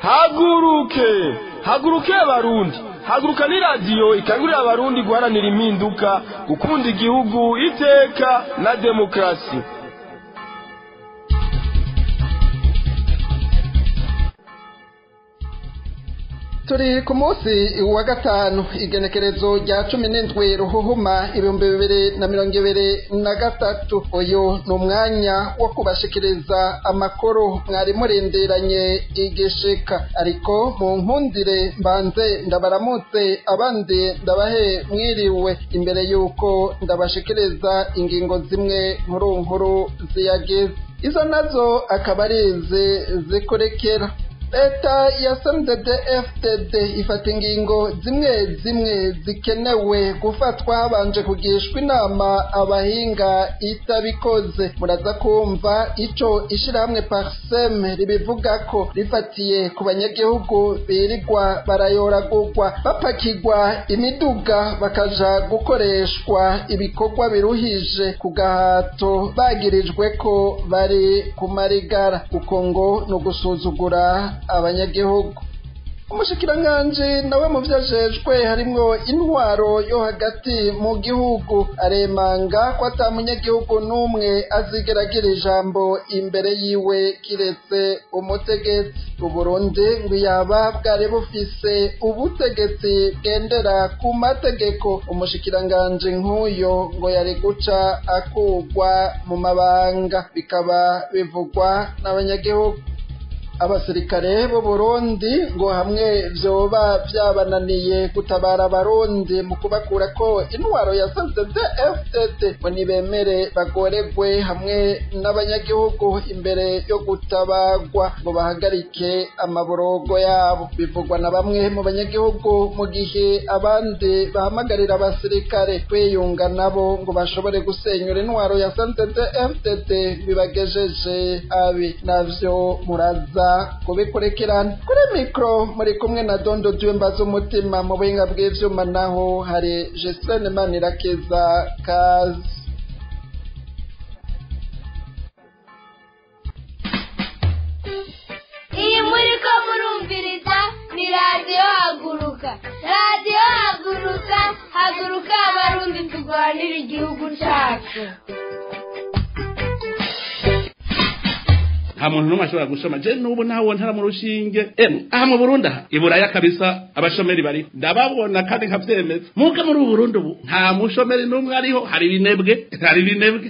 haguruke haguruke abarundi haguruka ni radiyo ikangurira abarundi guharanira impinduka gukunda igihugu iteka na demokarasi turi ku munsi wa gatanu igenekerezo rya cumi n'indwi ruhuhuma ibihumbi bibiri na mirongo ibiri na gatatu uyu ni umwanya wo kubashikiriza amakuru mwari murindiranye igishika ariko mu nkundire mbanze ndabaramutse abandi ndabahe mwiriwe imbere y'uko ndabashikiriza ingingo zimwe nkuru nkuru ziyagize izo nazo akaba ari izi zikurekera leta ya fdd ifata ingingo zimwe zimwe zikenewe gufatwa habanje kugishwa inama abahinga itabikoze muraza kumva ico ishirahamwe parsem ribivuga ko rifatiye ku banyagihugu birirwa barayoragurwa bapakirwa imiduga bakaja gukoreshwa ibikorwa biruhije ku gahato bagirijwe ko bari ku marigara kuko ngo ni ugusuzugura abanyagihugu umushikiranganji nawe mu vyajejwe harimwo intwaro yo hagati mu gihugu aremanga ko ata munyagihugu n'umwe azigeragira ijambo imbere yiwe kiretse umutegetsi uburundi ngo yaba bwari bufise ubutegetsi bwendera ku mategeko umushikiranganji nk'uyo ngo yari guca akugwa mu mabanga bikaba bivugwa n'abanyagihugu abasirikare b'u Burundi ngo hamwe vyoba vyabananiye gutabara abarundi mu kubakura ko intwaro ya FDD ngo nibemere bagoregwe hamwe n'abanyagihugu imbere yo gutabagwa ngo bahagarike amaborogo yabo bivugwa na bamwe mu banyagihugu mu gihe abandi bahamagarira abasirikare kwiyunga nabo ngo bashobore gusenyura intwaro ya FDD bibagejeje abi navyo muraza kubikurekerana kuri mikoro muri kumwe na dondo dyumba z'umutima mu buhinga bw'ivyuma naho hari Jesene Manirakiza kazi iyi muri ko murumviriza ni radiyo haguruka radiyo haguruka haguruka abarundi turwanira igihugu cyacu nta muntu n'umwe ashobora gusoma je n'ubu nawe ntara mu rushinge emwe aha mu burundi aha iburaya kabisa abashomeri bariho ndababona kandi nkavyemeza muke muri ubu burundi ubu nta mushomeri n'umwe ariho hari ibinebwe hari ibinebwe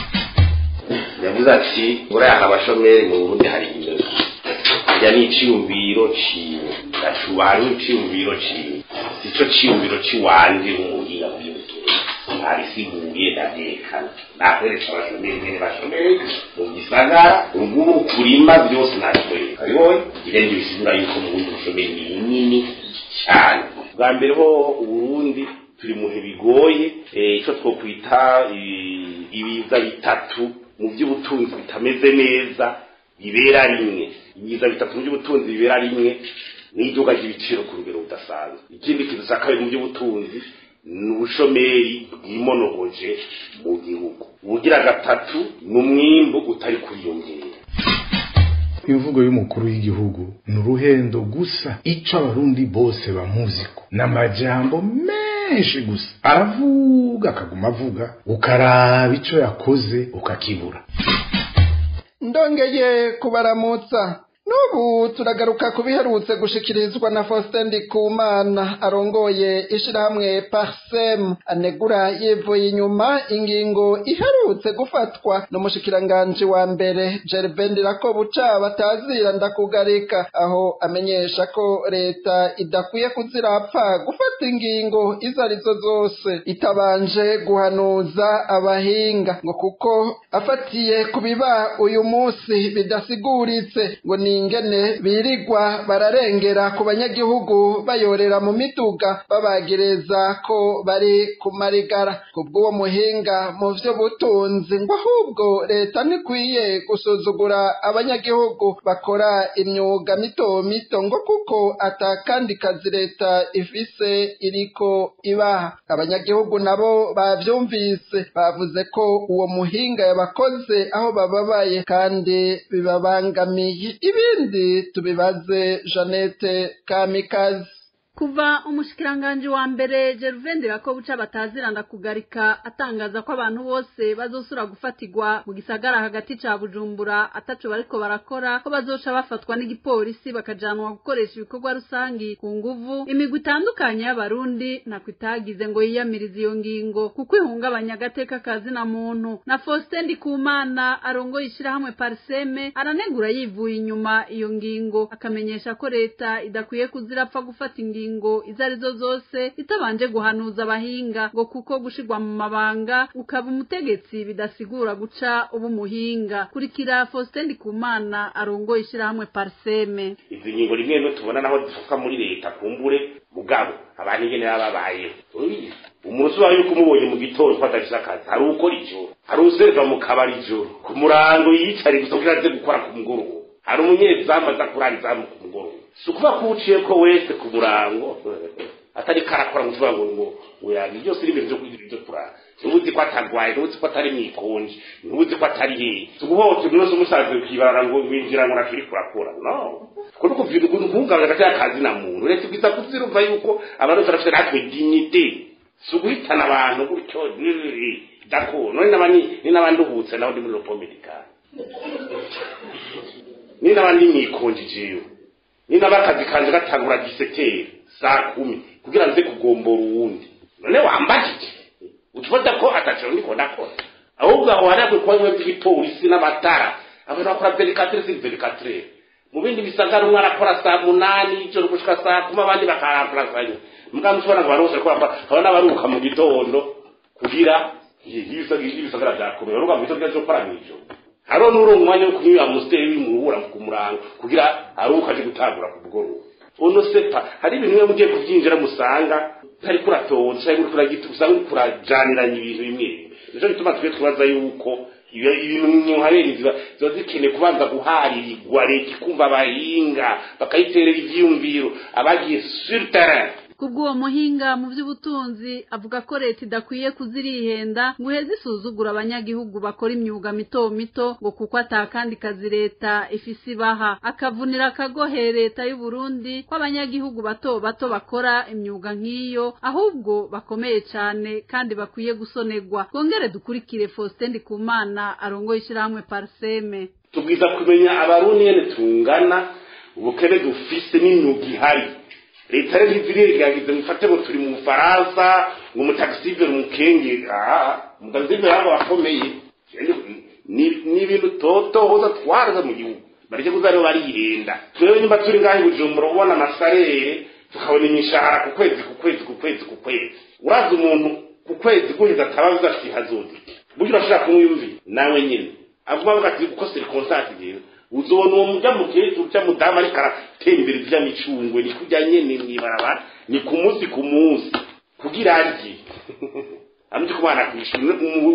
yavuze ati buriya hari abashomeri mu burundi hari ibinebwe irya ni iciyumviro ciwe gacubanye iciyumviro ciwe sico ciyumviro ciwanje nk'umuhinga by'ubutunzi arisiguye ndavyekana nakwereka abashomeri nyene bashomeri mu gisagara ubu kurima byose natwereka bibonye irenge bisigura yuko mu bundi bushomeri ni bunini cyane bwa mbere ho uburundi turi mu bihe bigoye ico twokwita ibiza bitatu mu by'ubutunzi bitameze neza bibera rimwe ibiza bitatu mu by'ubutunzi bibera rimwe n'iduka ry'ibiciro ku rugero budasanzwe ikindi kintu cya kabiri mu by'ubutunzi ni ubushomeri bwimonogoje mu gihugu ubugira gatatu ni umwimbu utari kuriyongera imvugo y'umukuru w'igihugu ni uruhendo gusa ico abarundi bose bamuziko n'amajambo menshi gusa aravuga akaguma avuga ukaraba ico yakoze ukakibura ndongeye kubaramutsa n'ubu turagaruka ku biherutse gushikirizwa na Faustin Ndikumana arongoye ishirahamwe Parsem anegura yivuye inyuma ingingo iherutse gufatwa n'umushikiranganji wa mbere Gervais Ndirakobuca batazira ndakugarika aho amenyesha ko leta idakwiye kuzirapfa gufata ingingo izo arizo zose itabanje guhanuza abahinga ngo kuko afatiye ku biba uyu munsi bidasiguritse ngo ni ingene birigwa bararengera ku banyagihugu bayorera mu miduga babagireza ko bari ku marigara kubw'uwo muhinga mu vy'ubutunzi ngo ahubwo leta ntikwiye gusuzugura abanyagihugu bakora imyuga mito mito ngo kuko atakandi kazi leta ifise iriko ibaha abanyagihugu nabo bavyumvise bavuze ko uwo muhinga yabakoze aho bababaye kandi bibabangamiye ibi ibindi tubibaze Jeannette Kamikazi kuva umushikiranganji wa mbere Gervain Rakobuca bataziranda kugarika atangaza ko abantu bose bazosura gufatirwa mu gisagara hagati ca Bujumbura ataco bariko barakora ko bazoca bafatwa n'igipolisi bakajanwa gukoresha ibikorwa rusangi ku nguvu imigwi itandukanye y'abarundi nako itagize ngo yiyamirize iyo ngingo kuko ihungabanya agateka kazina muntu na Faustin Ndikumana arongoye ishirahamwe Parseme aranegura yivuye inyuma iyo ngingo akamenyesha ko leta idakwiye kuzirapfa gufata ingingo ingingo izo arizo zose itabanje guhanuza abahinga ngo kuko gushirwa mu mabanga ukaba umutegetsi bidasigura guca uba umuhinga kurikira Faustin Ndikumana arongoye ishirahamwe Parseme izi ngingo rimwe no tubona naho zifuka muri leta kumbure mugabo abantu ingene baba babayeho umuntu usobanura yuko umubonye mu gitondo ko adafise akazi hari ukora ijoro hari userva mu kabari ijoro ku murango yicare gusa kugira aze gukora ku mugoroba hari umunyezamu aza kurara izamu ku mugoroba si ukuvuga ko uciye ko wese ku murango atari karakora mu kivuga ngo ngo ngo yaga byose ni ibintu byo kurara ntubuzi ko atagwaye ntubuzi ko atari mwikonje ntubuzi ko atari hehe si ukuvuga ngo turi wese umusaza ukibarara ngo winjira ngo ntacyo uri kurakora no ko no kuvuga ngo ntungabanye hagati y'akazi na muntu leta ibwiza kuzirumva yuko abantu barafite natwe dignité si uguhitana abantu gutyo dako none n'abandi ni n'abandi uhutse naho ndi muri ropo medikale ni n'abandi mwikonje jewe ni n'abakazi kanje gatangura gisekeri saa kumi kugira nze kugombora uwundi none wambajije utufata ko ataciro ndiko ndakora ahubwo aho hari akwiye kuba bimwe by'igipolisi n'amatara abantu bakora verikatere si verikatere mu bindi bisagara umwe arakora saa munani ijoro gushika saa kumi abandi bakaramburasanya mbwa mushobora ngo abantu bose bakora haba n'abaruhuka mu gitondo kugira ibisagara byakomeye baruhuka mu gitondo cyo gukora mw'ijoro hariho n'uri umwanya wo kunyura musiteri w'imurubura ku murango kugira aruhuka aje gutangura ku mugoroba uno sepa hari ibintu bimwe mugiye kubyinjira musanga utari kuratonda cyangwa uri kuragita usanga uri kurajaniranya ibintu bimwe nico gituma twe twibaza yuko ibintu muhaberi ziba ziba zikeneye kubanza guharirwa leta ikumva abahinga bakayiterera ivyiyumviro abagiye sur terrain kubw'uwo muhinga mu by'ubutunzi avuga ko leta idakwiye kuzirihenda ngo uheze isuzugura abanyagihugu bakora imyuga mito mito ngo kuko atakandi kazi leta ifise ibaha akavunira akagohe leta y'u Burundi ko abanyagihugu bato bato bakora imyuga nk'iyo ahubwo bakomeye cyane kandi bakwiye gusonerwa twongere dukurikire Faustin Ndikumana arongoye ishyirahamwe Parseme tubwiza kumenya abarundi nyene tungana ubukene dufise n'imyuga ihari leta rero ntizirirengagize mufate ngo turi mu bufaransa ngo umutagisiveri umukenge aha umutagisiveri hano bakomeye ni ibintu totohoza twaraza mu gihugu bareke kuza rero barihenda twewe nimba turi ngaho i bujumbura ubona amasarere tukabona imishahara ku kwezi ku kwezi ku kwezi ku kwezi uraza umuntu ku kwezi guheza atabaza ati hazodike buryo urashobora kumwiyumvira nawe nyine avuga avuga ati uko sirikonsansi rero uzobona uwo mujya mukecuru cyangwa mudamu ariko aratera imbere vy'amicungwe ni kurya nyene mwibarabara ni ku munsi ku munsi kugira arye amuje kubana kwishimwe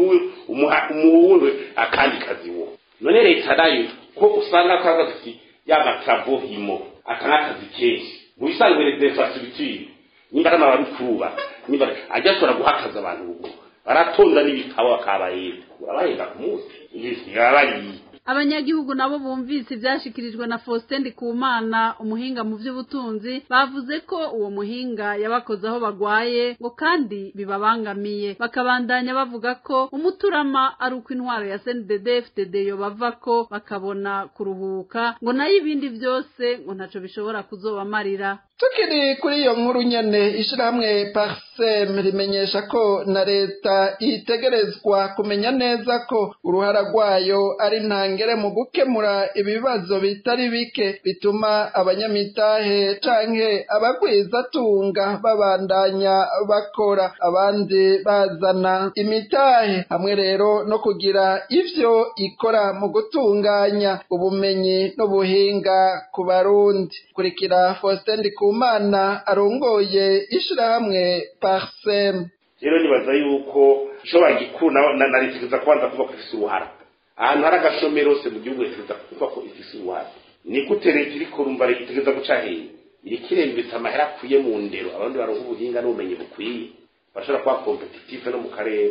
umuhunwe akandi kazi wo none leta nayo ko usanga kaza ati yaba travo himo akana kazi kenshi mu bisanzwe les infrastructures nimba ari abantu kuba nimba ajya ashobora guhakaza abantu ubu baratonda n'ibitabo bakabayenda urabahenda ku munsi ibisi yabayi abanyagihugu nabo bumvise ibyashikirijwe na Faustin Ndikumana umuhinga mu by'ubutunzi bavuze ko uwo muhinga yabakoze aho bagwaye ngo kandi bibabangamiye bakabandanya bavuga ko umuturama ari uko intwaro ya CNDD FDD yo bava ko bakabona kuruhuka ngo nayo ibindi byose ngo ntaco bishobora kuzobamarira tukiri kuri iyo nkuru nyene ishirahamwe parsem rimenyesha ko na leta itegerezwa kumenya neza ko uruhara rwayo ari ntangere mu gukemura ibibazo bitari bike bituma abanyamitahe canke abagwizatunga babandanya bakora abandi bazana imitahe hamwe rero no kugira ivyo ikora mu gutunganya ubumenyi n'ubuhinga ku barundi kurikira Faustin Ndikumana arongoye ishirahamwe Parsem rero nibaza yuko ishobora gikuru na na leta kubanza kuvuga ko ifise uruhara ahantu hari agashomero hose mu gihugu leta kuvuga ko ifise uruhara ni gute leta iriko urumva leta itegeza guca hehe iriko irembetsa amahera akwiye mu ndero abandi baronka ubuhinga n'ubumenyi bukwiye bashobora kuba kompetitive no mu karere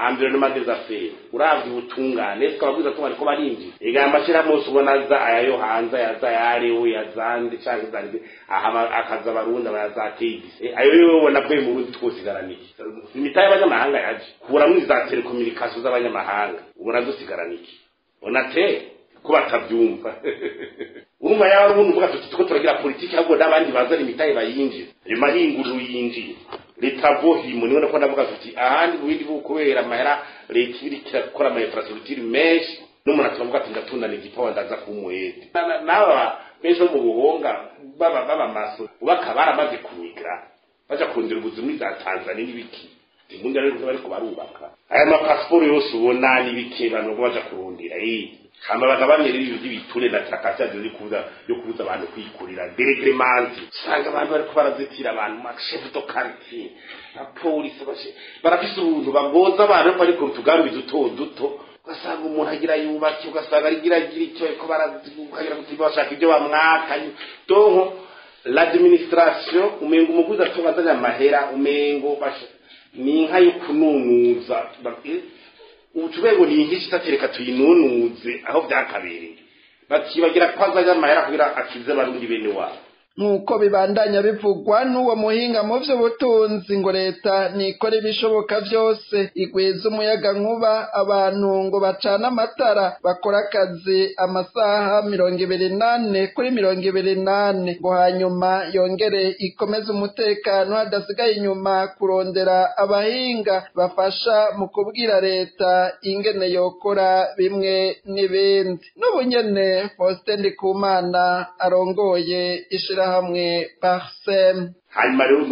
environnement des affaires uravye ubutungane ese ababwiza ko bariko barinjira ega amashirahamwe yose ubona aza ayayo hanze ayaza ayarewe yazande canke zande aha akaza abarundi abayazatedise ayo yo ubona bwe mu rundi twosigaraniki imitahe y'abanyamahanga yaje kuramwo iza telekomunikasiyo z'abanyamahanga ubona dusigaraniki ubona te ko batavyumva urumva yaba ubundi uvuga tuti tuko turagira politiki ahubwo n'abandi bazana imitahe bayinjiza ayo mahinguriro yinjiye leta vohimo niwe nako ndavuga tuti ahandi mu bindi bihugu kubera amahera leta iba iriko irakora ama infrastructure menshi n'umuntu atavuga ati ndatundana igipawa ndaza kumuhete n'aba benshi bo mu buhonga baba baba maso ubaka baramaze kumigra baja kurondera ubuzima muri za tanzania n'ibiki imbundi rero bariko barubaka aya mapasiporo yose ubona n'ibiki abantu baja kurondera eh hama bagabanye rero ibintu by'ibiture na tarakasiyo yo kubuza yo kubuza abantu kwikurira deregremanti usanga abantu bariko barazitira abantu mashefu do quartier na polisi bashe barafise ubuntu bagoza abantu ariko bari ku tugambi duto duto ugasanga umuntu agira yubake ugasanga arigira agira icyo ariko baragira kuti bashaka ibyo bamwakanye donko l'administration umengo umuguzi atubazanya amahera umengo bashe ni inka yo kununuza ubucurwego ni inkishi itatereka tuyinunuze aho byakabereye bakibagira ko azajya amahera kugira akize barundi bene wabo nk'uko bibandanya bivugwa n'uwo muhinga mu by'ubutunzi ngo leta nikora ibishoboka byose igwiza umuyaga nkuba abantu ngo bacane amatara bakora akazi amasaha mirongo ibiri nane kuri mirongo ibiri nane ngo hanyuma yongere ikomeze umutekano hadasigaye inyuma kurondera abahinga bafasha mu kubwira leta ingene yokora bimwe n'ibindi n'ubu nyene Faustin Ndikumana arongoye ishira hamwe parsem hanyuma rero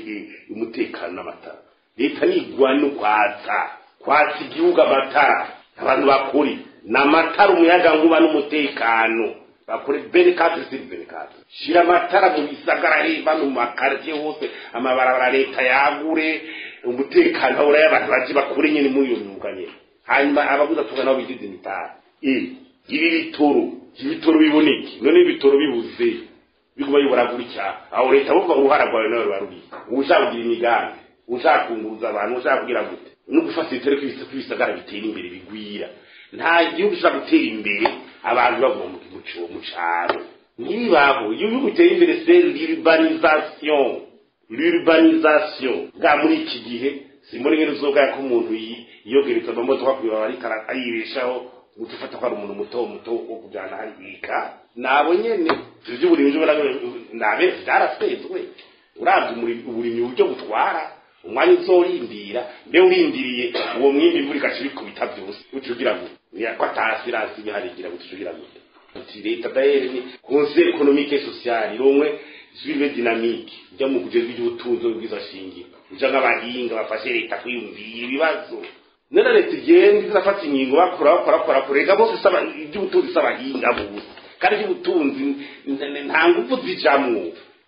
umutekano n'amatara leta nigwa no kwatsa kwatsa igihugu amatara abantu bakuri n'amatara umuyaga nkuba n'umutekano bakore benikati siri benikati shira amatara mu bisagara reba mu makartie hose amabarabara leta yagure umutekano ahora y'abantu baje bakure nyene muri iyo myuga nyene hanyuma abaguza tuga nabo bigize imitara ibi bitoro ibitoro biboneke none ibitoro bibuze biguma bibura gutya aho leta buvuga uruhara rwawe nawe ruba ruri ushaka kugira imigambi ushaka kunguruza abantu ushaka kugira gute no gufata ibitero kw'ibisagara bitera imbere bigwira nta gihugu gishobora gutera imbere abantu bavuga mu caro ntibibaho igihugu gitera imbere se l'urbanisation l'urbanisation bwa muri iki gihe simbona ingene uzobwaya ko umuntu yiyogereza amamodoka kuyobora ariko aribeshaho guca ufata ko ari umuntu muto muto wo kujyana harika nabo nyene ivy'uburimyi nabe vyarasezwe uravye uburimyi uburyo butwara umwanya uzorindira mbe urindiriye uwo mwimbi imvura igaca ibikubita vyose uca ugira gute niyako atasirasi biharigira gute uca ugira gute uti leta dahere ni conseil économique et social iromwe suive dynamique ijya mu kugeza iby'ubutunzi bwiza shingiro uja nk'abahinga bafashe leta kwiyumvira ibibazo none leta igenda izafata ingingo bakora bakora bakora kurega bose iby'ubutunzi s'abahinga bose kandi iby'ubutunzi nta nguvu zijamwo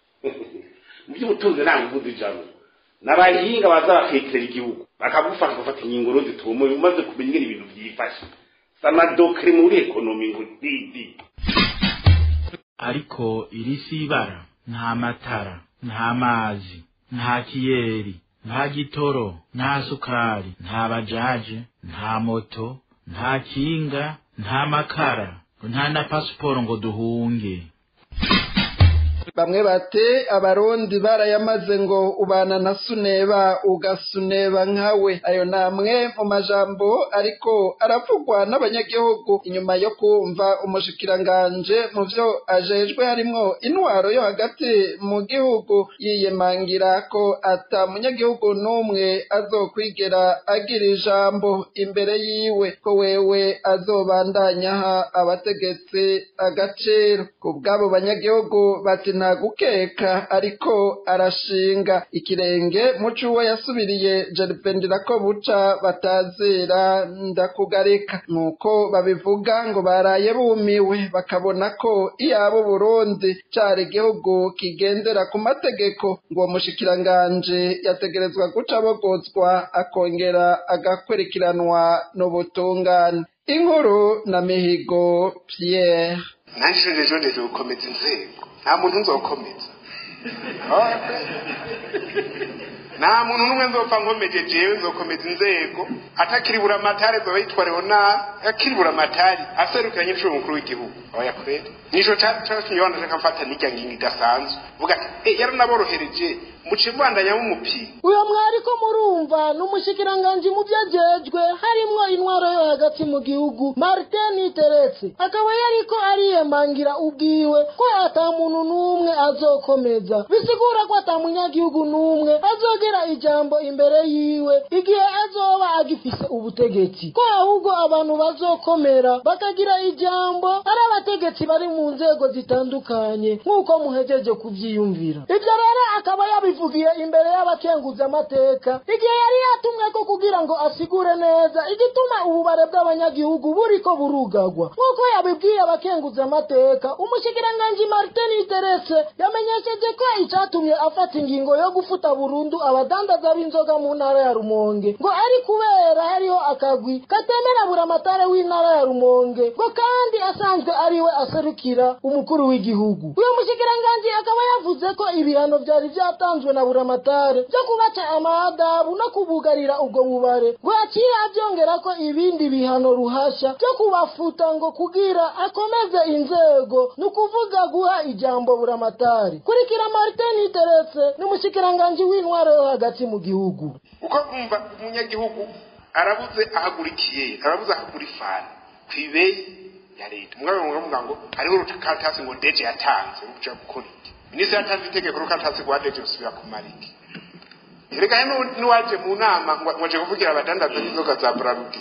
mu by'ubutunzi nta nguvu zijamwo n'abahinga baza bakekera igihugu bakagufasha gufata ingingo rero zitumuye umaze kumenya ingene ibintu byifashe samadokere muri ekonomi ngo didi ariko iri si ibara nta matara nta mazi nta kiyeri nta gitoro nta sukari nta bajaje nta moto nta kinga nta makara nta na pasiporo ngo duhunge bamwe bate abarundi barayamaze ngo ubana na suneba ugasuneba nkawe ayo namwe mu majambo ariko aravugwa n'abanyagihugu inyuma yo kumva umushikiranganje mu vyo ajejwe harimwo intwaro yo hagati mu gihugu yiyemangira ko ata munyagihugu n'umwe azokwigera agira ijambo imbere yiwe ko wewe azobandanyaha abategetsi agaciro ku bw'abo banyagihugu bati nta gukeka ariko arashinga ikirenge muco uwo yasubiriye jeripendera ko buca batazira ndakugarika nk'uko babivuga ngo baraye bumiwe bakabona ko iyabo burundi cari igihugu kigendera ku mategeko ngo uwo mushikiranganje yategerezwa guca abogozwa akongera agakurikiranwa n'ubutungane inkuru na mihigo pierre nanjye ejo ndeje gukomeza inzego nta muntu nzokomeza nta muntu n'umwe nzopfa nkomeje jewe nzokomeza inzego atakiri buramatari zoba yitwa leonard akiri buramatari aserukiranye inshuro mukuru w'igihugu oya kweli nico catumye wana shaka mfata n'irya ngingo idasanzwe vuga ati eh yaranaborohereje muce mbandanya mumupira uyo mwariko murumva n'umushikiranganji mu vyajejwe harimwo intwaro yo hagati mu gihugu martin teretse akaba yariko ariyemangira ubwiwe ko ata muntu n'umwe azokomeza bisigura ko ata munyagihugu n'umwe azogera ijambo imbere yiwe igihe azoba agifise ubutegetsi ko ahubwo abantu bazokomera bakagira ijambo ari abategetsi bari mu nzego zitandukanye nk'uko muhejeje kuvyiyumvira ivyo rero akaba yabivugiye imbere y'abakenguza amateka igihe yari yatumwe ko kugira ngo asigure neza igituma ububare bw'abanyagihugu buriko burugagwa nk'uko yabibwiye abakenguza amateka umushikiranganji martin terese yamenyesheje ko icatumye afata ingingo yo gufuta burundu abadandaza b'inzoga mu ntara ya rumonge ngo ari kubera hariho akagwi katemera buramatare w'intara ya rumonge ngo kandi asanzwe ariwe aserukira umukuru w'igihugu uyo mushikiranganji akaba yavuze ko ibihano vyari vyatanzwe na buramatare vyo kubaca amadabu no kubugarira ubwo bubare ngo aciye avyongera ko ibindi bihano ruhasha vyo kubafuta ngo kugira akomeze inzego ni ukuvuga guha ijambo buramatari kurikira martin teretse n'umushikiranganji w'intwaro yo hagati mu gihugu uko kumva umunyagihugu arabuze ahagurikiye arabuze ahagura ifani kw'ibeyi ya leta umwami muravuga ngo hariho urukatasi ngo deje yatanze ruja gukora iki minisitiri yatanze itegeko rukatasi rwa deje rusubira kumara iki reka n'uwaje mu nama ngo aje kuvugira abadandaza n'inzoga za burarugi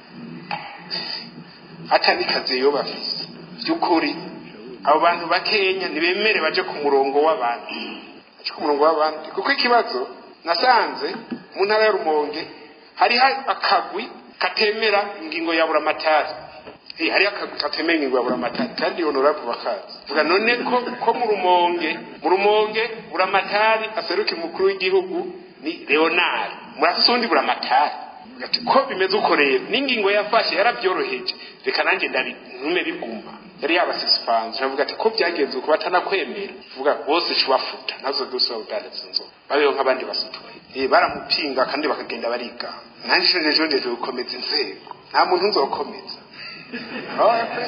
ata n'ikazi yo bafise by'ukuri abo bantu bakenya ntibemere baje ku murongo w'abandi baje ku murongo w'abandi kuko ikibazo nasanze mu ntara ya rumonge hariho akagwi katemera ingingo ya buramatari Eh, hariho akagwi katemera ingingo ya buramatari kandi honorable bakazi vuga none ko ko mu rumonge mu rumonge buramatari aseruka umukuru w'igihugu ni leonard murafise uwundi buramatari ati ko bimeze uko rero n'ingingo yafashe yarabyoroheje reka nanjye ndari ntume biguma yari yabasisipanze aravuga ati ko byagenze uko batanakwemera vuga bose cubafuta nazo dose bawudandaza inzoga babeho nk'abandi basituye eh baramupinga kandi bakagenda bariga nanjye ejo ndeje gukomeza inzego nta muntu nzokomeza Oya pe.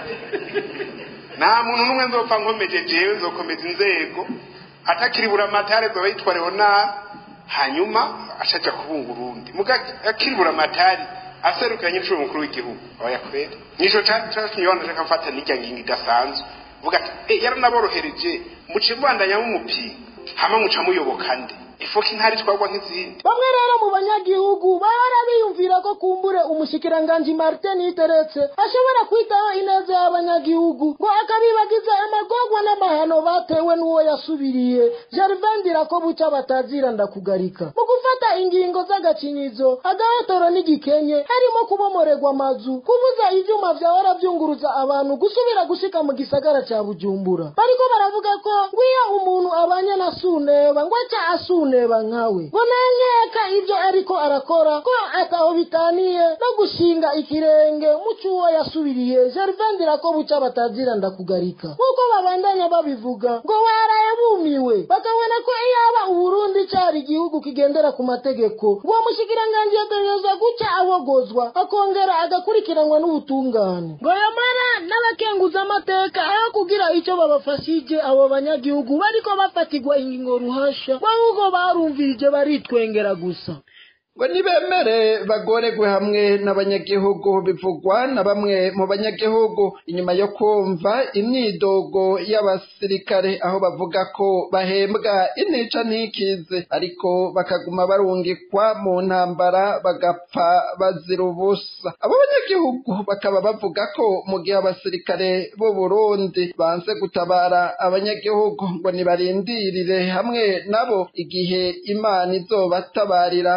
nta muntu n'umwe nzopfa nkomeje jewe nzokomeza inzego atakiri buramatare zoba yitwa leonard hanyuma ashaja kubunga urundi muga akiri buramatari aserukanye inshuro mukuru w'igihugu oya kweli nico catumye wana shaka mfata n'irya ngingo idasanzwe vuga ati eh yaranaborohereje muce mbandanya mumupinga hama muca muyoboka nde ifoka intari twagwa nk'izindi bamwe rero mu banyagihugu bahora biyumvira ko kumbure umushikiranganji martin iteretse ashobora kwitaho ineza y'abanyagihugu ngo akabibagiza amagorwa n'amahano batewe n'uwo yasubiriye jarivendira ko buca batazira ndakugarika mu gufata ingingo z'agacinyizo agahetoro n'igikenye harimo kubomorerwa amazu kubuza ivyuma vyahora vyunguruza abantu gusubira gushika mu gisagara ca bujumbura bariko baravuga ko ngwiyo umuntu abanye na suneba ngo aca asuneba nkawe ngo nankeka ivyo ariko arakora ko ataho bitaniye no gushinga ikirenge mu c'uwo yasubiriye jarivendira ko buca batazira ndakugarika nk'uko babandanya babivuga ngo waraye bumiwe bakabona ko iyaba uburundi cari igihugu kigendera ku mategeko uwo mushikiranganji yategerezwa guca abogozwa akongera agakurikiranwa n'ubutungane ngo yamara n'abakenguza amateka aho kugira ico babafashije abo banyagihugu bariko bafatirwa ingingo ruhasha ahubwo barumvirije baritwengera gusa ngo nibemere bagoregwe hamwe n'abanyagihugu bivugwa na bamwe mu banyagihugu inyuma yo kumva imyidogo y'abasirikare aho bavuga ko bahembwa intica ntikize ariko bakaguma barungikwa mu ntambara bagapfa bazira ubusa abo banyagihugu bakaba bavuga ko mu gihe abasirikare b'u Burundi banze gutabara abanyagihugu ngo nibarindirire hamwe nabo igihe imana izobatabarira nk'uko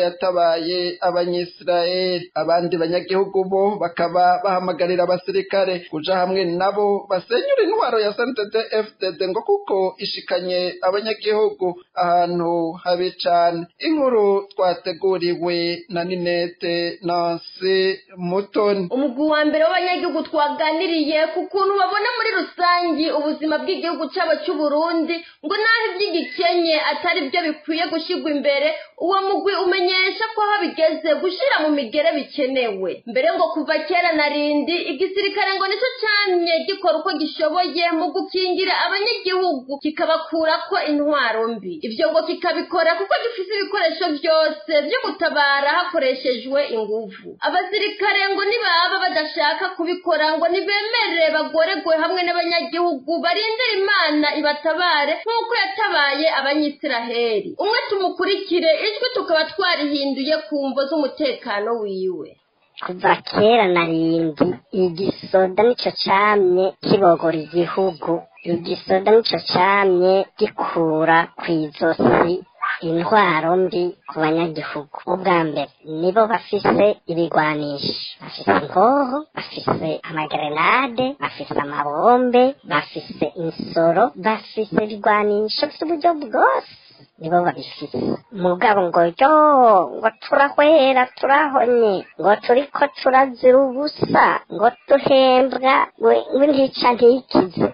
yatabaye abanyisirayeli abandi banyagihugu bo bakaba bahamagarira abasirikare kuja hamwe nabo basenyura intwaro ya santede fdd ngo kuko ishikanye abanyagihugu ahantu habi cane inkuru twateguriwe na ninete nansi mutoni umugwi wa mbere w'abanyagihugu twaganiriye ku kuntu babona muri rusangi ubuzima bw'igihugu cyabo cy'uburundi ngo naho iby'igikenye atari byo bikwiye gushyirwa imbere uwo mugwi umenyesha ko aho bigeze gushyira mu migere bikenewe mbere ngo kuva kera na rindi igisirikare ngo nicyo cyamye gikora uko gishoboye mu gukingira abanyagihugu kikabakura ko intwaro mbi ibyo ngo kikabikora kuko gifite ibikoresho byose byo gutabara hakoreshejwe inguvu abasirikare ngo nibaba badashaka kubikora ngo nibemere bagoregwe hamwe n'abanyagihugu barindira imana ibatabare nk'uko yatabaye abanyisiraheli umwe tumukurikire ijwi tukaba twarihinduye ku mvo z'umutekano wiwe kuva kera na rindi igisoda nico camye kibogora igihugu igisoda nico camye gikura kw'izosi intwaro mbi ku banyagihugu ubwa mbere nibo bafise ibigwanisho bafise inkoho bafise amagerenade bafise amabombe bafise insoro bafise ibigwanisho by'uburyo bwose nibo babifise mugabo ngo yo ngo turahwera turahonye ngo turiko turazira ubusa ngo duhembwa ngo ntica ntikize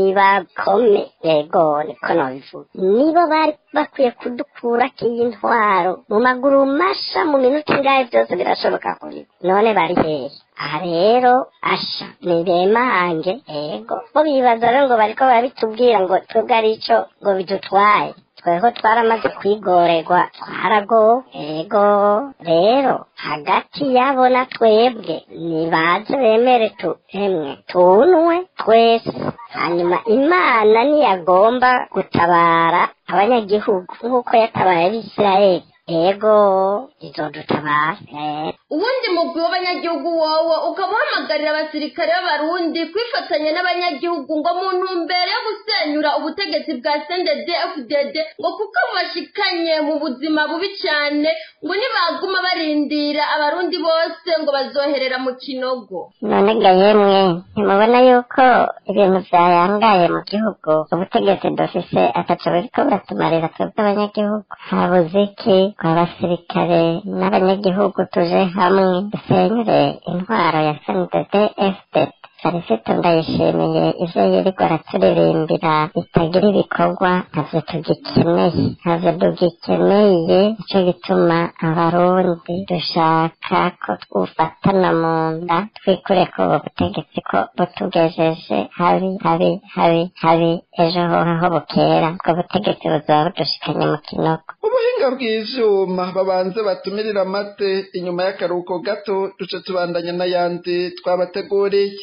nibakome yego niko nobivuga nibo bari bakwiye kudukurako iyi ntwaro mu maguru masha mu minota ingahe byose birashoboka kuri none bari hehe aha rero asha nibemange yego bo bibaza rero ngo bariko barabitubwira ngo twebwe ari ico ngo bidutwaye twebwe twaramaze kwigorerwa twarago ego rero hagati yabo na twebwe nibaze bemere tu emwe tunwe twese hanyuma imana niyagomba gutabara abanyagihugu nk'uko yatabaye abisirayeli ego izodutabara ubundi mugwi w'abanyagihugu wowo ukaba uhamagarira abasirikare b'abarundi kwifatanya n'abanyagihugu ngo mu ntumbero yo gusenyura ubutegetsi bwa sendede fdd ngo kuko bubashikanye mu buzima bubi cyane ngo nibaguma barindira abarundi bose ngo bazoherera mu kinogo none ga yemwe ntimubona yuko ibintu byayangaye mu gihugu ubutegetsi dufise ataco buriko buratumarira twebwe abanyagihugu habuze iki abasirikare n'abanyagihugu tuje hamwe dusenyure intwaro ya sndd fdd sarisito ndayishimiye ivyo yirirwa araturirimbira bitagira ibikorwa ntavyo tugikeneye ntavyo tugikeneye nico gituma abarundi dushaka ko twufatana mu nda twikure ko ubu butegetsi ko butugejeje habi habi habi habi ejo hoho bukera ubwo butegetsi buzoba budushikanye mu kinogo ubuhinga bw'ivyuma babanze batumirira amate inyuma y'akaruhuko gato duce tubandanya n'ayandi twabateguriye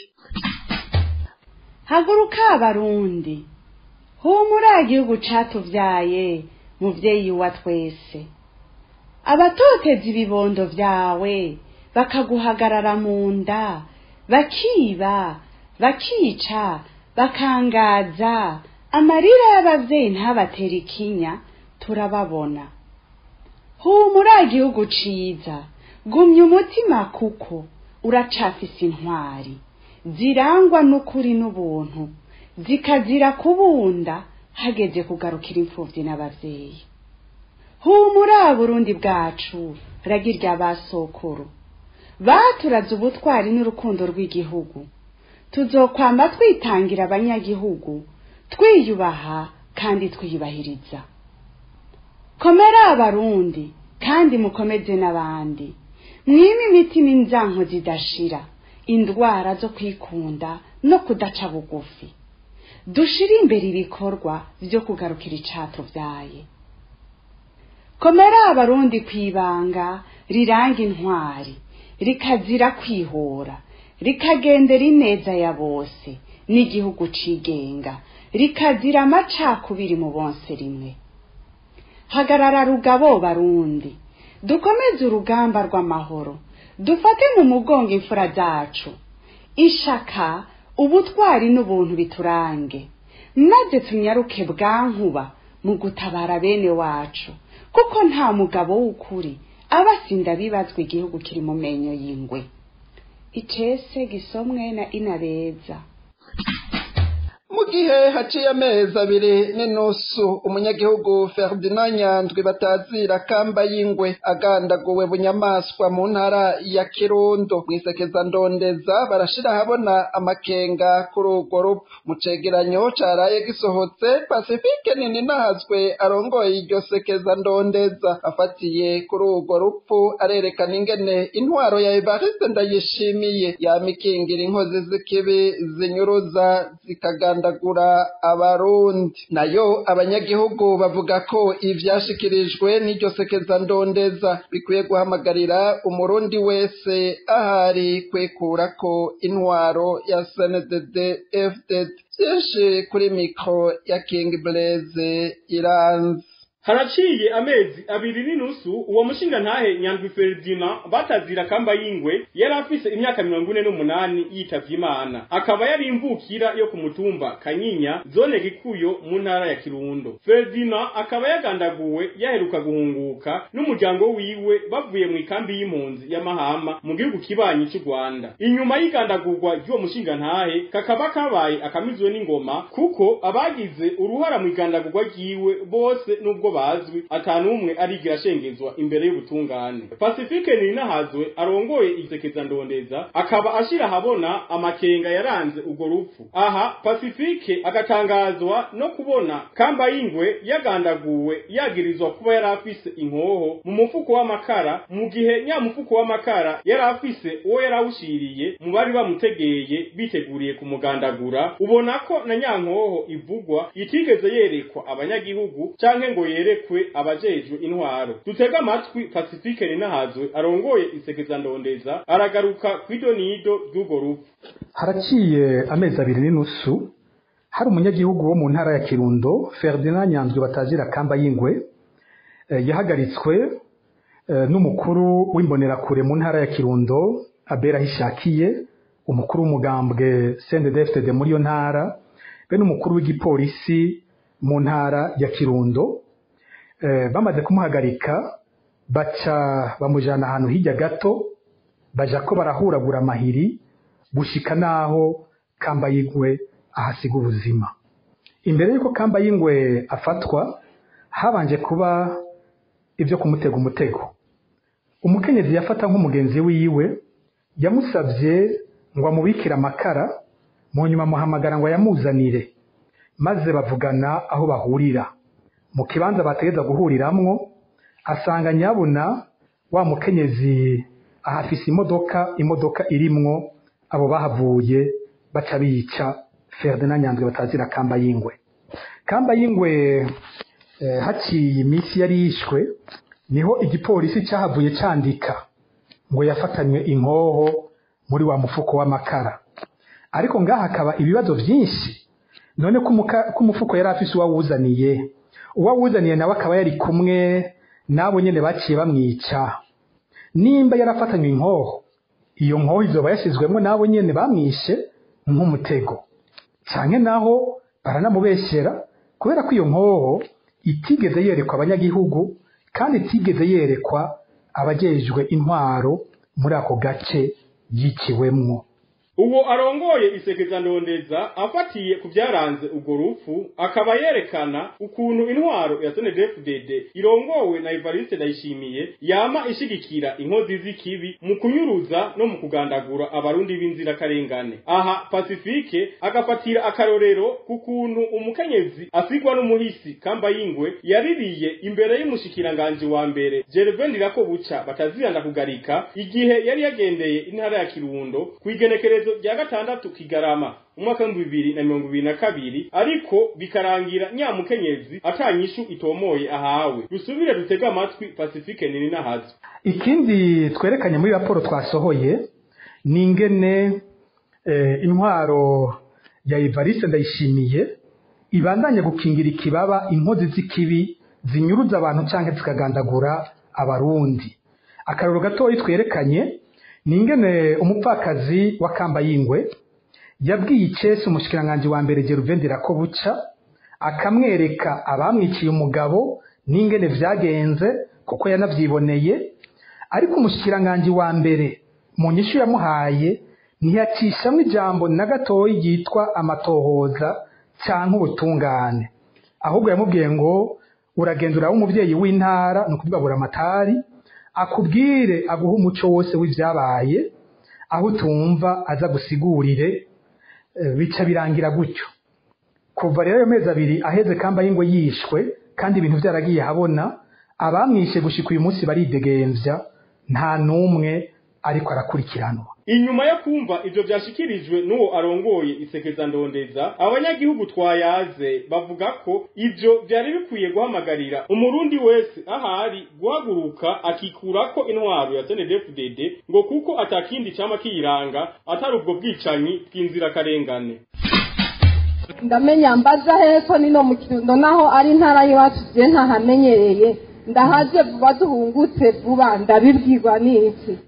haguruka abarundi humura igihugu catuvyaye muvyeyi wa twese abatoteza ibibondo vyawe bakaguhagarara mu nda bakiba bakica bakangaza amarira y'abavyeyi ntabatera ikinya turababona humura igihugu ciza gumya umutima kuko uracafise intwari zirangwa n'ukuri n'ubuntu zikazira kubunda hageze kugarukira imfuvyi n'abavyeyi humura burundi bwacu ragirya basokuru baturaze ubutwari n'urukundo rw'igihugu tuzokwama twitangira abanyagihugu twiyubaha kandi twiyubahiriza komera abarundi kandi mukomeze n'abandi mwime imitima inzanko zidashira indwara zo kwikunda no kudaca bugufi dushire imbere ibikorwa vyo kugarukira icatuvyaye komera abarundi kwibanga riranga intwari rikazira kwihora rikagendera ineza ya bose n'igihugu cigenga rikazira amacakubiri mu bonse rimwe hagarara rugabo barundi dukomeze urugamba rw'amahoro dufate mu mugongo imfura zacu ishaka ubutwari n'ubuntu biturange maze tunyaruke bwankuba mu gutabara bene wacu kuko nta mugabo w'ukuri abasinda bibazwa igihugu kiri mu menyo y'ingwe icese gisomwe na inabeza mu gihe haciye amezi abiri n'inusu umunyagihugu Ferdinand Nyandwi batazira kamba y'ingwe agandaguwe bunyamaswa mu ntara ya Kirundo mwisekeza ndondeza barashira habona amakenga kuri urwo rupfu mu cegeranyo caraye gisohotse Pacifique nini nahazwe arongoye iryo sekeza ndondeza afatiye kuri urwo rupfu arerekana ingene intwaro ya Evariste Ndayishimiye yamikingira inkozi z'ikibi zinyuruza zikaganda gura abarundi nayo abanyagihugu bavuga ko ivyashikirijwe n'iryo sekeza ndondeza bikwiye guhamagarira umurundi wese ahari kwekurako intwaro ya CNDD FDD vyinshi kuri mikro ya King Blaze iranze haraciye amezi abiri n'inusu uwo mushinga ntahe nyandwi Ferdinand batazira kamba y'ingwe yari afise imyaka mirongo ine n'umunani yitavye imana akaba yari imvukira yo ku mutumba kanyinya zone gikuyo mu ntara ya kirundo Ferdinand akaba yagandaguwe yaheruka guhunguka n'umuryango wiwe bavuye mu ikambi y'impunzi ya mahama mu gihugu kibanyi c'u rwanda inyuma y'igandagurwa ry'uwo mushinga ntahe kakaba kabaye akamizwe n'ingoma kuko abagize uruhara mu igandagurwa ryiwe bose n'ubwo bazwi atanumwe arigira ashengezwa imbere y'ubutungane Pacifique Ninahazwe arongoye isekeza ndondeza akaba ashira habona amakenga yaranze urwo rupfu aha Pacifique agatangazwa no kubona kamba y'ingwe yagandaguwe yagirizwa kuba yari afise inkoho mu mufuko w'amakara mu gihe nya mufuko w'amakara yari afise uwo yarawushiriye mu bari bamutegeye biteguriye kumugandagura ubona ko na nyankoho ivugwa itigeze yerekwa abanyagihugu canke ngo yerekwe abajejwe intwaro dutega amatwi Pacifique Ninahazwe arongoye isekeza ndondeza aragaruka kw'idonido ry'urwo rupfu haraciye amezi abiri n'inusu hari umunyagihugu wo mu ntara ya kirundo Ferdinand Nyanzwe batazira kamba y'ingwe eh, yahagaritswe eh, n'umukuru w'imbonerakure mu ntara ya kirundo abera hishakiye umukuru w'umugambwe CNDD-FDD muri iyo ntara be n'umukuru w'igipolisi mu ntara ya kirundo eh, bamaze kumuhagarika baca bamujana ahantu hirya gato baja ko barahuragura amahiri gushika naho kamba y'ingwe ahasiga ubuzima imbere y'uko kamba y'ingwe afatwa habanje kuba ibyo kumutega umutego umukenyezi yafata nk'umugenzi wiwe yamusabye ngo amubikire amakara mu nyuma amuhamagara ngo ayamuzanire maze bavugana aho bahurira mu kibanza bategeza guhuriramwo asanga nyabuna wa mukenyezi ahafise imodoka imodoka irimwo abo bahavuye baca bica Ferdinand Nyandwi batazira kamba y'ingwe kamba y'ingwe eh, haciye iminsi yari yishwe niho igipolisi cyahavuye candika ngo yafatanywe inkoho muri wa mufuko w'amakara ariko ngaha hakaba ibibazo byinshi none ko umufuko yari afise uwawuzaniye uwawuzaniye nawe akaba yari kumwe n'abo nyene baciye bamwica nimba yarafatanywe inkoho iyo nkoho izoba yashyizwemo n'abo nyene bamwishe nk'umutego canke naho baranamubeshyera kubera ko iyo nkoho itigeze yerekwa abanyagihugu kandi itigeze yerekwa abajejwe intwaro muri ako gace yiciwemwo uwo arongoye isekeza ndondeza afatiye ku byaranze urwo rupfu akaba yerekana ukuntu intwaro ya SNDD-FDD irongowe na Evariste Ndayishimiye yama ishigikira inkozi z'ikibi mu kunyuruza no mu kugandagura abarundi b'inzirakarengane aha Pacifique agafatira akarorero ku kuntu umukenyezi asigwa n'umuhisi kamba y'ingwe yaririye imbere y'umushikiranganje wa mbere Gervais Ndirakobuca bataziranda kugarika igihe yari yagendeye intara ya Kirundo kwigenekereza rya gatandatu kigarama umwaka w'ibihumbi bibiri na mirongo ibiri na kabiri ariko bikarangira nyamukenyezi atanyishu itomoye ahawe dusubire dutege amatwi pacifique nini nahazo ikindi twerekanye muri raporo twasohoye ni ingene eh, intwaro ya Evariste ndayishimiye ibandanye gukingira ikibaba inkozi z'ikibi zinyuruza abantu canke zikagandagura abarundi akarero gatoyi twerekanye ni ingene umupfakazi wa kamba y'ingwe yabwiye icesi umushikiranganji wa mbere Geruvendera ko buca akamwereka abamwiciye umugabo n'ingene vyagenze kuko yanavyiboneye ariko umushikiranganji wa mbere mu nyishu yamuhaye ntiyacishamwo ijambo na gatoyi ryitwa amatohoza canke ubutungane ahubwo yamubwiye ngo uragenda uraba umuvyeyi w'intara ni ukuvuga buramatari akubwire aguhe umuco wose w'ivyabaye aho utumva aza gusigurire eh, bica birangira gutyo kuva rero ayo mezi abiri aheze kamba y'ingwe yishwe kandi ibintu vyaragiye habona abamwishe gushika uyu munsi baridegemvya nta n'umwe ariko arakurikiranwa inyuma yo kumva ivyo vyashikirijwe n'uwo arongoye isekeza ndondeza abanyagihugu twayaze bavuga ko ivyo vyari bikwiye guhamagarira umurundi wese ahari guhaguruka akikurako intwaro ya CNDD-FDD ngo kuko atakindi cama kiyiranga atari ubwo bwicanyi bw'inzirakarengane ndamenya mbaza hepfo nino mu kirundo naho ari intara y'iwacu je ntahamenyereye ndahaje vuba duhungutse vuba ndabibwirwa n'iki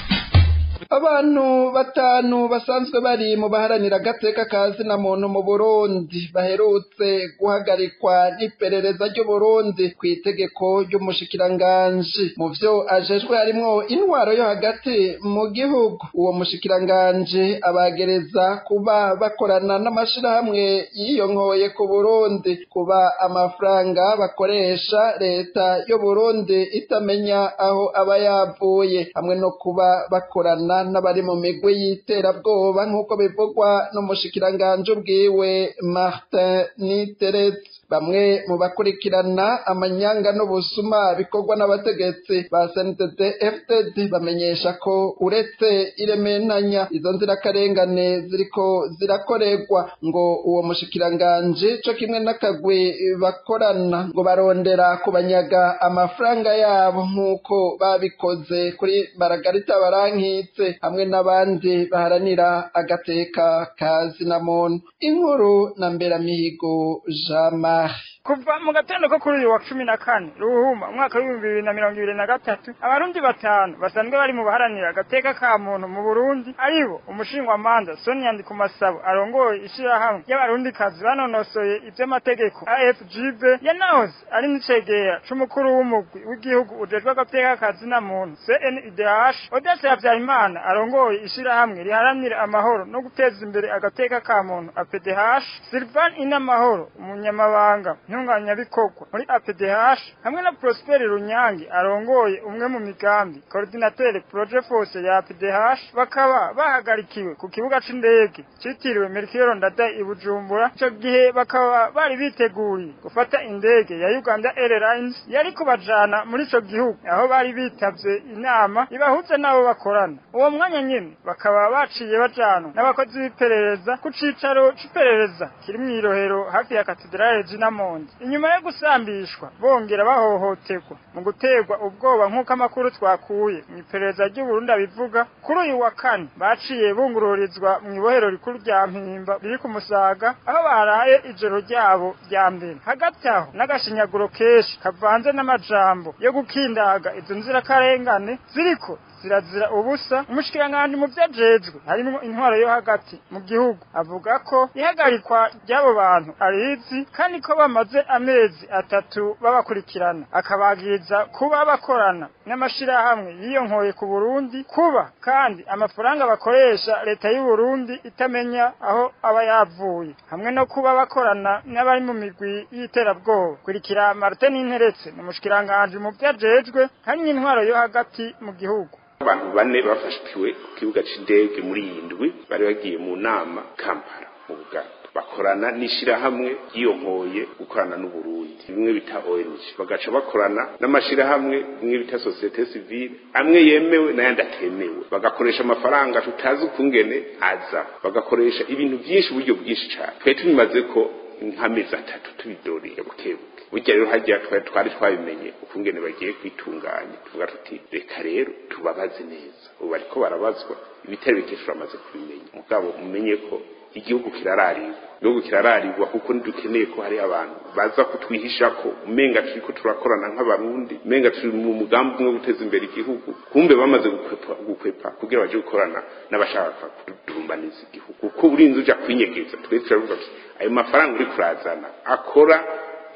abantu batanu basanzwe bari mu baharanira agateka ka zina muntu mu burundi baherutse guhagarikwa n'iperereza ry'uburundi ku itegeko ry'umushikiranganji mu vyo ajejwe harimwo intwaro yo hagati mu gihugu uwo mushikiranganji abagereza kuba bakorana n'amashirahamwe yiyonkoye ku burundi kuba amafaranga bakoresha leta y'uburundi itamenya aho aba yavuye hamwe no kuba bakorana n'abari mu migwi y'iterabwoba nk'uko bivugwa n'umushikiranganji ubwiwe Martin Niteretse bamwe mu bakurikirana amanyanga n'ubusuma bikorwa n'abategetsi ba SNDD FDD bamenyesha ko uretse irementanya izo nzirakarengane ziriko zirakorerwa ngo uwo mushikiranganji co kimwe n'akagwi bakorana ngo barondera kubanyaga amafaranga yabo nk'uko babikoze kuri Margarita Barankitse hamwe n'abandi baharanira agateka ka zinamuntu inkuru na Mberamihigo Jean Marie kuva mu gatondo ko kuri uyu wa cumi na kane ruhuma umwaka w'ibihumbi bibiri na mirongo ibiri na gatatu abarundi batanu basanzwe bari mu baharanira agateka ka muntu mu burundi aribo umushingwamanza sonia ndikumasabo arongoye ishirahamwe ry'abarundikazi banonosoye ivy'amategeko afgb yanahoze ari n'icegera c'umukuru w'umugwi w'igihugu ujejwe agateka ka zina muntu cnidh odese habyarimana arongoye ishirahamwe riharanira amahoro no guteza imbere agateka ka muntu apdh silvan inamahoro umunyamabanga ntunganyabikorwa muri APDH hamwe na Prosper Runyange arongoye umwe mu migambi coordinateur projet force ya APDH bakaba bahagarikiwe ku kibuga c'indege citiriwe Melchior Ndadaye i Bujumbura ico gihe bakaba bari biteguriye gufata indege ya Uganda Airlines yari kubajana muri ico gihugu aho bari bitavye inama ibahuze nabo bakorana uwo mwanya nyene bakaba baciye bajana n'abakozi b'iperereza ku cicaro c'iperereza kiri mw'irohero hafi ya katedrale Jinamonde inyuma yo gusambishwa bongera bahohoterwa mu guterwa ubwoba nk'uko amakuru twakuye mu iperereza ry'uburundi abivuga kuri uyu wa kane baciye bungururizwa mu ibohero rikuru rya mpimba riri ku musaga aho baraye ijoro ryabo rya mbere hagati aho n'agashinyaguro kenshi kavanze n'amajambo yo gukindaga izo nzirakarengane ziriko zirazira ubusa umushikiranganji mu vyajejwe harimwo intwaro yo hagati mu gihugu avuga ko ihagarikwa ry'abo bantu arizi kandi ko bamaze amezi atatu babakurikirana akabagiriza kuba bakorana n'amashirahamwe yiyonkoye ku Burundi kuba kandi amafaranga bakoresha leta y'u Burundi itamenya aho aba yavuye hamwe no kuba bakorana n'abari mu migwi y'iterabwoba kurikira Martin Interetse n'umushikiranganji mu vyajejwe harimwo intwaro yo hagati mu gihugu abantu bane bafashwe ku kibuga c'indege muri iyi ndwi bari bagiye mu nama kampala mu buganda bakorana n'ishirahamwe ryiyonkoye gukorana n'uburundi bimwe bita ONG bagaca bakorana n'amashirahamwe bimwe bita societe civile amwe yemewe n'ayandi atemewe bagakoresha amafaranga tutazi ukungene aza bagakoresha ibintu byinshi uburyo bwinshi cyane twari tubimaze ko nk'amezi atatu tubidoriye bukebuke burya rero hajya twari twari twabimenye ukungene bagiye kwitunganya tuvuga tuti reka rero tubabaze neza ubu bariko barabazwa ibitari bike turamaze kubimenya mugabo mumenye ko igihugu kirararirwa igihugu kirararirwa kuko ntidukeneye ko hari abantu baza kutwihisha ko umenga turiko turakorana nk'abarundi umenga turi mu mugambi umwe wo guteza imbere igihugu kumbe bamaze gukwepa gukwepa kugira baje gukorana n'abashaka kudurumbaniza igihugu kuko urinze uja kwinyegeza twese turavuga tuti ayo mafaranga uri kurazana akora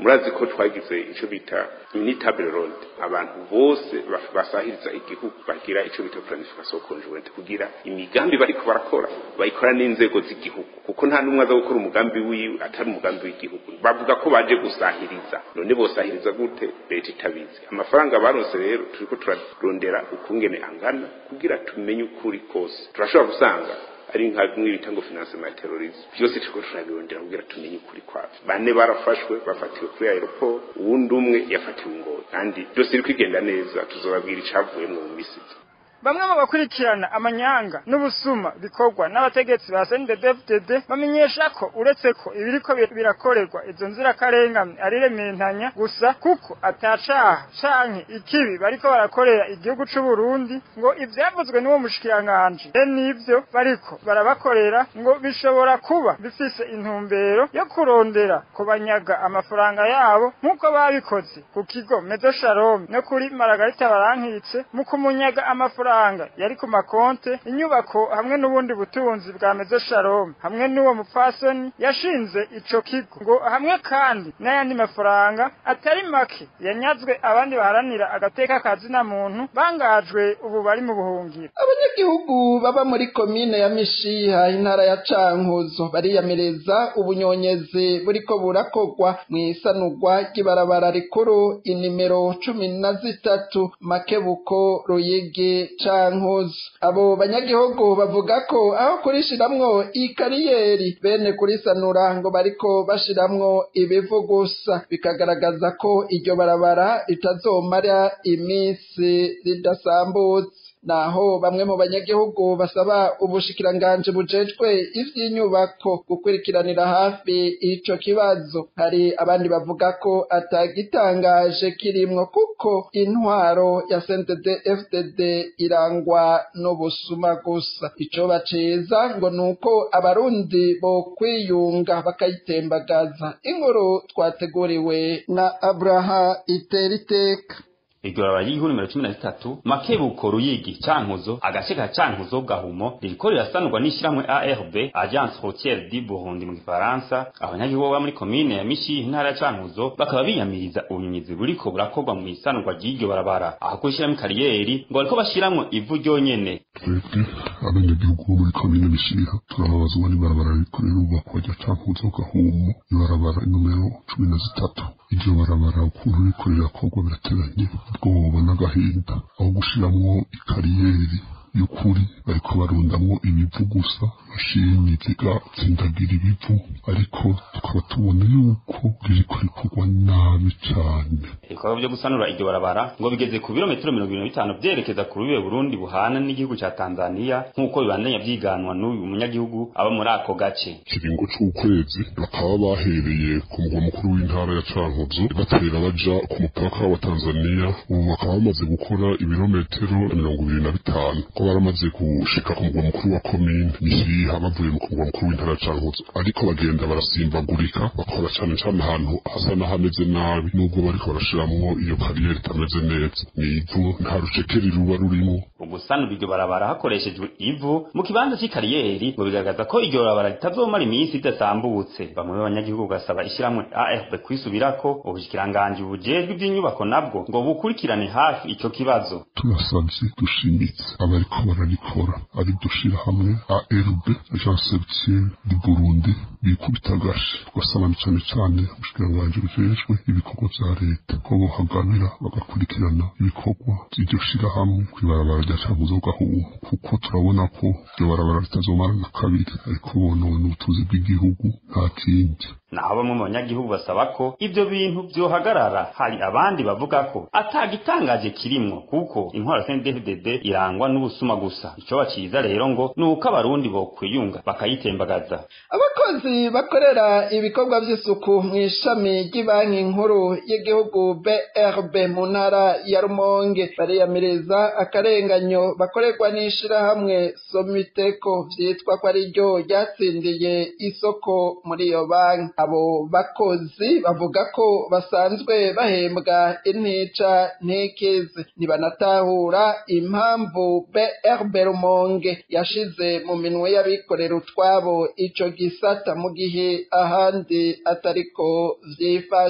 murazi ko twagize ico bita unitable road abantu bose baf- basahiriza igihugu bagira ico bita planification conjointe kugira imigambi bariko barakora bayikora n'inzego z'igihugu kuko nta n'umwe aza gukora umugambi wiwe atari umugambi w'igihugu bavuga ko baje gusahiriza none bosahiriza gute leta itabizi amafaranga baronse rero turiko turarondera ukungene angana kugira tumenye ukuri kose turashobora gusanga ari nka bimwe bita ngo financement ya terrorisme byose turiko turabirondera kugira tumenye ukuri kwavyo bane barafashwe bafatiwe kuri aeroport uwundi umwe yafatiwe ingoyi kandi byose biri kwigenda neza tuzobabwira icavuyemwo mu misi iza. bamwe mu bakurikirana amanyanga n'ubusuma bikorwa n'abategetsi ba CNDD-FDD bamenyesha ko uretse ko ibiriko bir- birakorerwa izo nzirakarengane ari rementanya gusa kuko atacaha canke ikibi bariko barakorera igihugu c'u Burundi ngo ivyavuzwe n'uwo mushikiranganje e nivyo bariko barabakorera ngo bishobora kuba bifise intumbero yo kurondera kubanyaga amafaranga yabo nk'uko babikoze ku kigo Mezo Shalom no kuri Maragarita barankitse mu kumunyaga amafaranga yari ku makonte inyubako hamwe n'ubundi butunzi bwa Mezo Shalom hamwe n'uwo mupfasoni yashinze ico kigo ngo hamwe kandi n'ayandi mafaranga atari make yanyazwe abandi baharanira agateka kazina muntu bangajwe ubu bari mu buhungiro abanyagihugu baba muri komine ya mishiha intara ya cankuzo bariyamireza ubunyonyezi buriko burakorwa mu isanurwa ry'ibarabara rikuru inimero cumi na zitatu makebuko ruyigi cankuzo abo banyagihugu bavuga ko aho kurishiramwo ikariyeri bene kurisanura ngo bariko bashiramwo ibivu gusa bikagaragaza ko iryo barabara ritazomara iminsi ridasambutse naho bamwe mu banyagihugu basaba ubushikiranganji bujejwe ivy'inyubako gukurikiranira hafi ico kibazo hari abandi bavuga ko atagitangaje kirimwo kuko intwaro ya CNDD FDD irangwa n'ubusuma gusa ico baceza ngo nuko abarundi bo kwiyunga bakayitembagaza inkuru twateguriwe na Abraha Iteriteka iryo barabara ry'igihugu nimero cumi na zitatu makebuko ruyigi cankuzo agace ka cankuzo gahumo ririko rirasanurwa n'ishiramwe arb agence routière du burundi mu gifaransa abanyagihugu baba muri komine ya mishihi intara ya cankuzo bakaba biyamiriza ubunyonyizi buriko burakorwa mu isanurwa ry'iryo barabara aho kurishiramwo ikariyeri ngo bariko bashiramwo ivu ryonyene twebwe abanyagihugu bo muri komine mishiha turababazwa n'ibarabara riko rirubakwa rya cankuzo gahumo ibarabara nomero cumi na zitatu iryo barabara ukuntu riko rirakorwa birateganye ubwoba n'agahinda aho gushiramwo ikariyeri y'ukuri bariko barundamwo ibivu gusa mashini zigatsindagira ibivu ariko tukaba tubona yuko ririko rikorwa nabi cane ibikorwa vyo gusanura iryo barabara ngo bigeze ku birometero mirongo ibiri na bitanu vyerekeza ku rubibe burundi buhana n'igihugu ca tanzaniya nk'uko bibandanya vyiganwa n'uyu munyagihugu aba muri ako gace ikiringo c'ukwezi bakaba bahereye ku mugwa mukuru w'intara ya cankuzo batera baja ku mupaka wa tanzaniya ubu bakaba bamaze gukora ibirometero mirongo ibiri na bitanu ko baramaze gushika ku mugwa mukuru wa komine mishiha bavuye mu mugwa mukuru w'intara ya cankuzo ariko bagenda barasimbagurika bakora cane cane ahantu hasa n'ahameze nabi nubwo bariko barashiramwo iyo kariyeri itameze neza ni ivu nta rucekeri ruba rurimo ugusanura iryo barabara hakoreshejwe ivu mu kibanza c'ikariyeri ngo bigaragaza ko iryo barabara ritazomara iminsi ridasambutse bamwe b'abanyagihugu basaba ishiramwe AFP kwisubirako ubushikiranganji bujejwe ivy'inyubako nabwo ngo bukurikirane hafi ico kibazo turasavye dushimitse abariko bararikora ari dushira hamwe ARB agence routière du Burundi bikubita agashi tugasaba cane cane ubushikiranganji bujejwe ibikorwa vya leta ko bohagabira bagakurikirana ibikorwa vy'iryo shirahamwe kw'ibarabara rya cankuzo gahumo kuko turabona ko iryo barabara ritazomara na kabiri ariko bonona ubutunzi bw'igihugu nta kindi naho bamwe mu banyagihugu basaba ko ivyo bintu vyohagarara hari abandi bavuga ko atagitangaje kirimwo kuko intwaro CNDD-FDD irangwa n'ubusuma gusa ico baciza rero ngo nuko abarundi bokwiyunga bakayitembagaza abakozi bakorera ibikorwa vy'isuku mu ishami ry'ibanki nkuru y'igihugu BRB mu ntara ya Rumonge bariyamiriza akarenganyo bakorerwa n'ishirahamwe Somiteko vyitwa ko ari ryo ryatsindiye isoko muri iyo banki abo bakozi bavuga ko basanzwe bahembwa intica ntikize ntibanatahura impamvu BRB Rumonge yashize mu minwe y'abikorera utwabo ico gisata mu gihe ahandi atariko vyifashe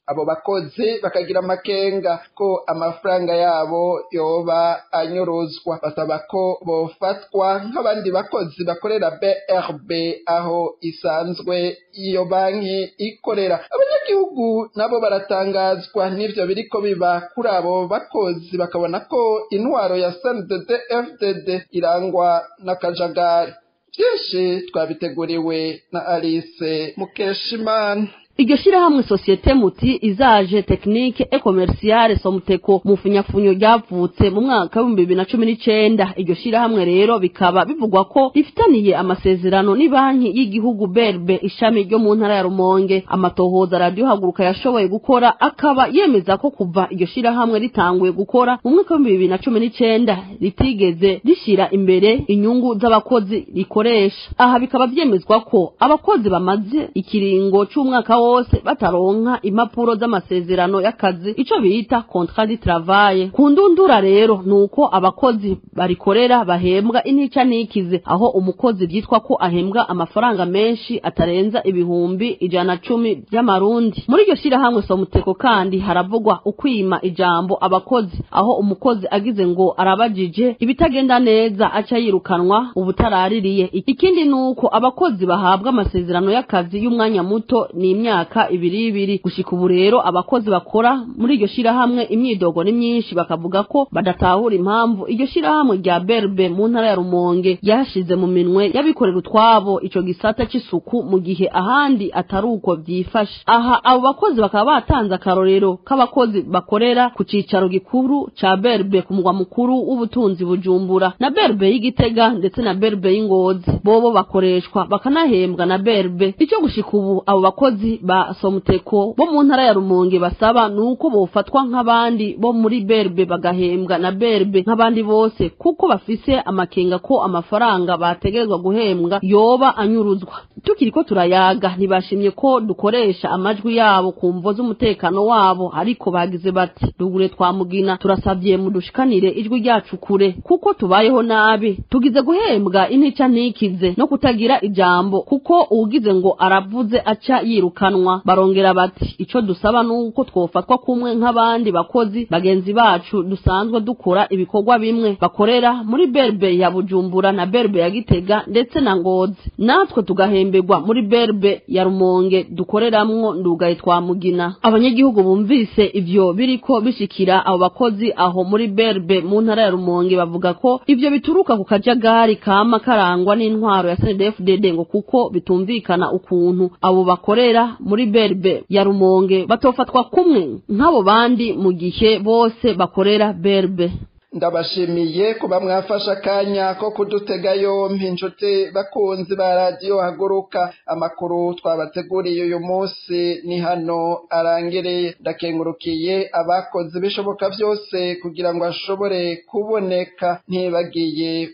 abo bakozi bakagira amakenga ko amafaranga yabo yoba anyuruzwa basaba ko bofatwa nk'abandi bakozi bakorera brb aho isanzwe iyo banki ikorera abanyagihugu nabo baratangazwa n'ivyo biriko biba kuri abo bakozi bakabona ko intwaro ya snddd fdd irangwa n'akajagari byinshi twabiteguriwe na alice mukeshimana iryo shirahamwe sosiyete muti izaje tekinike e komersiyale somuteko mu funyafunyo ryavutse mu mwaka w'ibihumbi bibiri na cumi n'icenda iryo shirahamwe rero bikaba bivugwa ko rifitaniye amasezerano n'ibanki y'igihugu berbe ishami ryo mu ntara ya rumonge amatohoza radiyo haguruka yashoboye gukora akaba yemeza ko kuva iryo shirahamwe ritanguye gukora mu mwaka w'ibihumbi bibiri na cumi n'icenda ritigeze rishira imbere inyungu z'abakozi rikoresha aha bikaba vyemezwa ko abakozi bamaze ikiringo c'umwaka wose bataronka impapuro z'amasezerano y'akazi ico bita contrat de travail ku ndundura rero nuko abakozi barikorera bahembwa intica nikize aho umukozi vyitwa ko ahembwa amafaranga menshi atarenza ibihumbi ijana cumi vy'amarundi muri iryo shirahamwe somuteko kandi haravugwa ukwima ijambo abakozi aho umukozi agize ngo arabajije ibitagenda neza aca yirukanwa ubutaraririye ikindi nuko abakozi bahabwa amasezerano y'akazi y'umwanya muto ni imyaka ibiri ibiri gushika ubu rero abakozi bakora muri iryo shirahamwe imyidogo ni myinshi bakavuga ko badatahura impamvu iryo shirahamwe rya berbe mu ntara ya rumonge yashize mu minwe y'abikorera utwabo ico gisata c'isuku mu gihe ahandi atari uko vyifashe aha abo bakozi bakaba batanze akarorero k'abakozi bakorera ku cicaro gikuru ca berbe ku mugwa mukuru w'ubutunzi bujumbura na berbe y'igitega ndetse na berbe y'ingozi bobo bakoreshwa bakanahembwa na berbe ico gushika ubu abo bakozi ba somuteko bo mu ntara ya rumonge basaba nuko bofatwa nk'abandi bo muri berbe bagahembwa na berbe nk'abandi bose kuko bafise amakenga ko amafaranga bategerezwa guhembwa yoba anyuruzwa tukiriko turayaga ntibashimye ko dukoresha amajwi yabo ku mvo z'umutekano wabo ariko bagize bati rugure twamugina turasavye mudushikanire ijwi ryacu kure kuko tubayeho nabi tugize guhembwa intica ntikize no kutagira ijambo kuko uwugize ngo aravuze aca yirukanwa barongera bati ico dusaba nuko twofatwa kumwe nk'abandi bakozi bagenzi bacu dusanzwe dukora ibikorwa bimwe bakorera muri berbe ya bujumbura na berbe ya gitega ndetse na ngozi natwe tugahemberwa muri berbe ya rumonge dukoreramwo ndugaye twamugina abanyagihugu bumvise ivyo biriko bishikira abo bakozi aho muri berbe mu ntara ya rumonge bavuga ko ivyo bituruka ku kajagari kama karangwa n'intwaro ya snedfdd ngo kuko bitumvikana ukuntu abo bakorera muri berbe ya rumonge batofatwa kumwe nk'abo bandi mu gihe bose bakorera berbe ndabashimiye kuba mwafashe akanya ko kudutega yompi inshuti bakunzi ba radiyo haguruka amakuru twabateguriye uyu munsi ni hano arangiriye ndakengurukiye abakoze ibishoboka byose kugira ngo ashobore kuboneka ntibagiye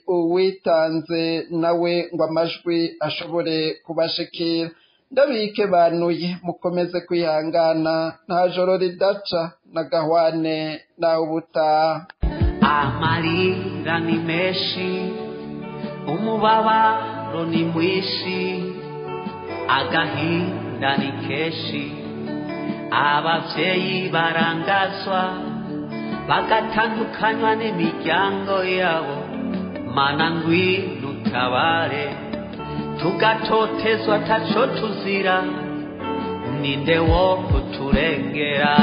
uwitanze nawe ngo amajwi ashobore kubashikira ndabike banuye mukomeze kwihangana nta joro ridaca na gahwane nawe ubutaha amarira ni menshi umubabaro ni mwinshi agahinda ni kenshi abavyeyi barangazwa bagatandukanywa n'imiryango yabo mana ngwino utabare tugatotezwa taco tuzira ninde wo kuturengera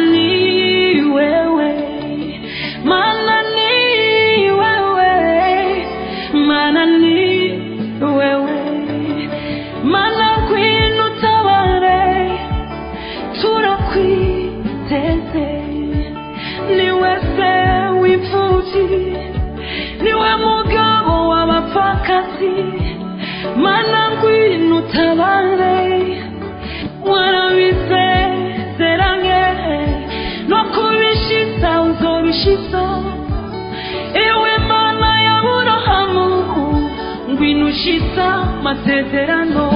ni wewe mana ni wewe mana ni wewe mana kwinu tabare turakwiteze niwe se w'imfubyi niwe mugabo w'abapfakazi mana ngwino utabare warabisezeranye no kubishitsa uzobishitsa ewe mana ya burahamu ngwino ushitsa masezerano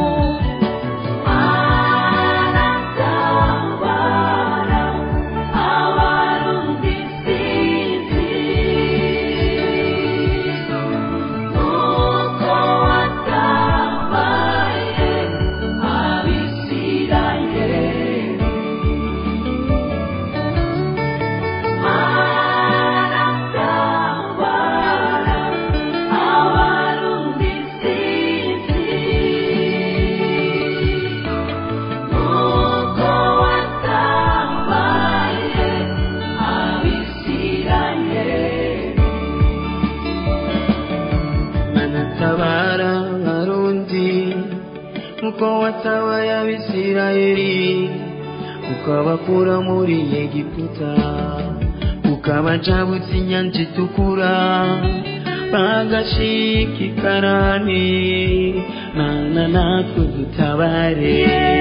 tabara abarundi uko watabaye abisirayeli ukabakura muri egiputa ukabacabutsa inyanja itukura bagashika ikarani mana natwe dutabare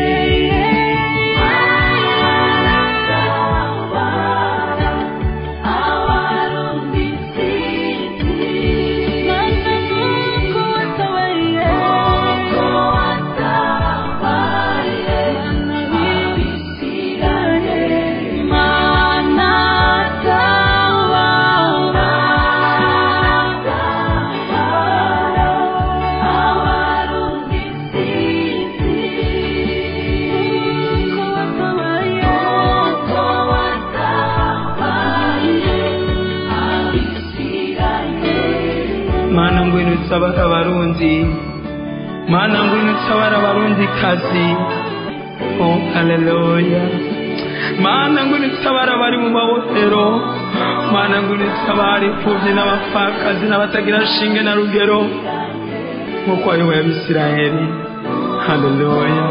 mana ngwino utabara abarundi mana ngwino utabara abarundi kazi oh haleluya mana ngwino utabara abari mu mabohero mana ngwino utabara imfubyi n'abapfakazi n'abatagira shinge na rugero nk'uko wayoboye abisirayeli haleluya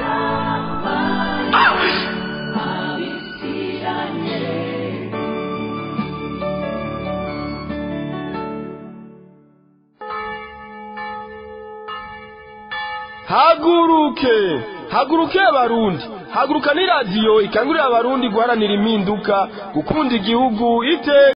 haguruke haguruke abarundi haguruka ni radiyo ikangurira abarundi guharanira impinduka gukunda igihugu ite